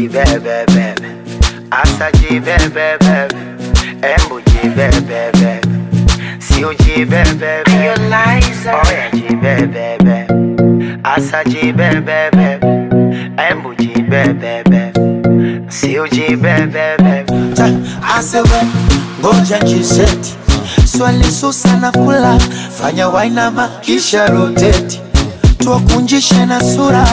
jibebebebe asa jibebebebe embu jibebebebe sio jibebebe oya jibebebe asa jibebebe embu jibebebe sio jibebebe Ta, asewe ngoja jiseti swali susa na kula fanya wainama kisha roteti tuwakunjishe na sura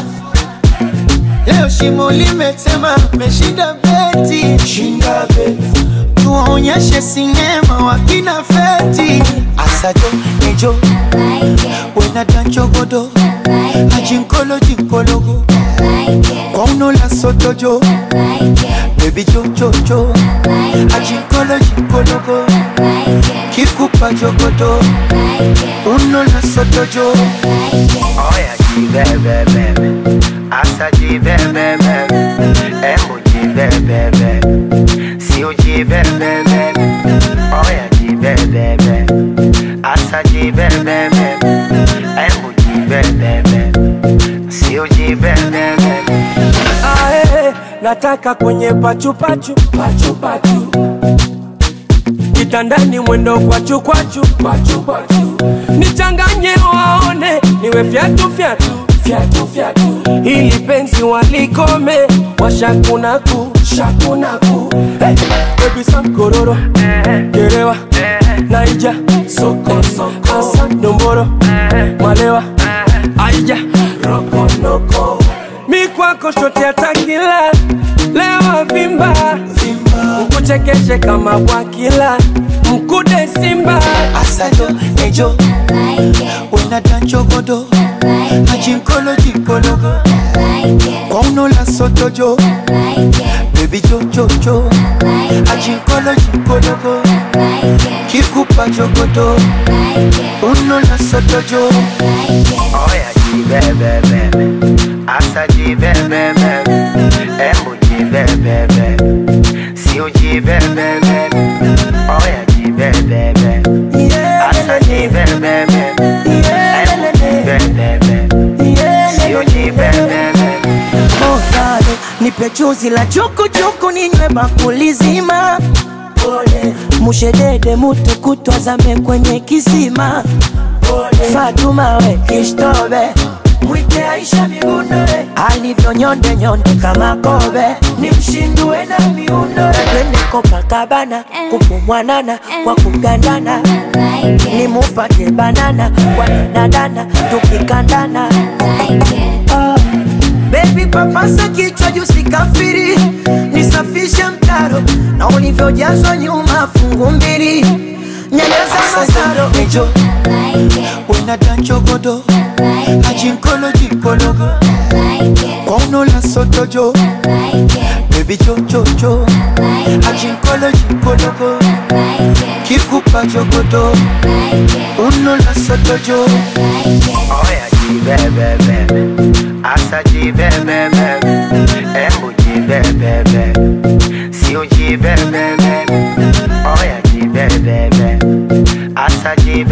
leo shimo limetema meshinda beti shinda beti tuwaonyeshe sinema wakina feti asajo nejo wena danchogodo ajinkolo jinkologo kwa unola sotojo bebi jojojo ajinkolo jinkologo kikupa jogodo unola sotojo oya jibebebebe asa jibebebebe embu jibebebe sio jibebebebe oya jibebebe asa jibebebe embu jibebebe sio jibebebe Ae, nataka kwenye pachupachu pachupachu kitandani mwendo kwachu kwachu kwachu kwachu nichanganye waone niwe fyatu fyatu fyatu fyatu ili penzi walikome washakunaku shakunaku hey, baby sam kororo gerewa naija soko soko asa nomboro malewa aija rokonoko mi kwako shote atakila lewa vimba ukuchekeshe kama bwakila mkude simba asajo nejo wena danchogodo ajinkolo jinkologo kwa unola sotojo bebi jojojo ajinkolo jinkologo kikupa jogodo unola sotojo oya jibebebebe asa jibebebebe embu jibebebe sio jibebebebe oya jibebebe asa jibebebe embu jibebebe sio jibebebe Ovale, nipe chuzi la chukuchuku ninywe bakuli zima mushedede mutu kutwazame kwenye kisima Fatuma we kishtobe mwite Aisha migundore alivyonyonde nyonde kama kobe ni mshindue na miundo twende Copacabana kupumwanana kwa kugandana ni mupate banana kwa danadana tukikandana Ah, Baby papasa kichwa juu sikafiri, nisafishe mtaro na ulivyojazwa nyuma fungu mbili, nyanyasa masaro nejo wena danchogodo ajinkolo jinkologo kwa unola sotojo bebi jojojo ajinkolo jinkologo kikupa jogodo unola sotojo oya jibebebebe asa jibebebebe embu jibebebe sio jibebebebe oya jibebebe asa jibebebe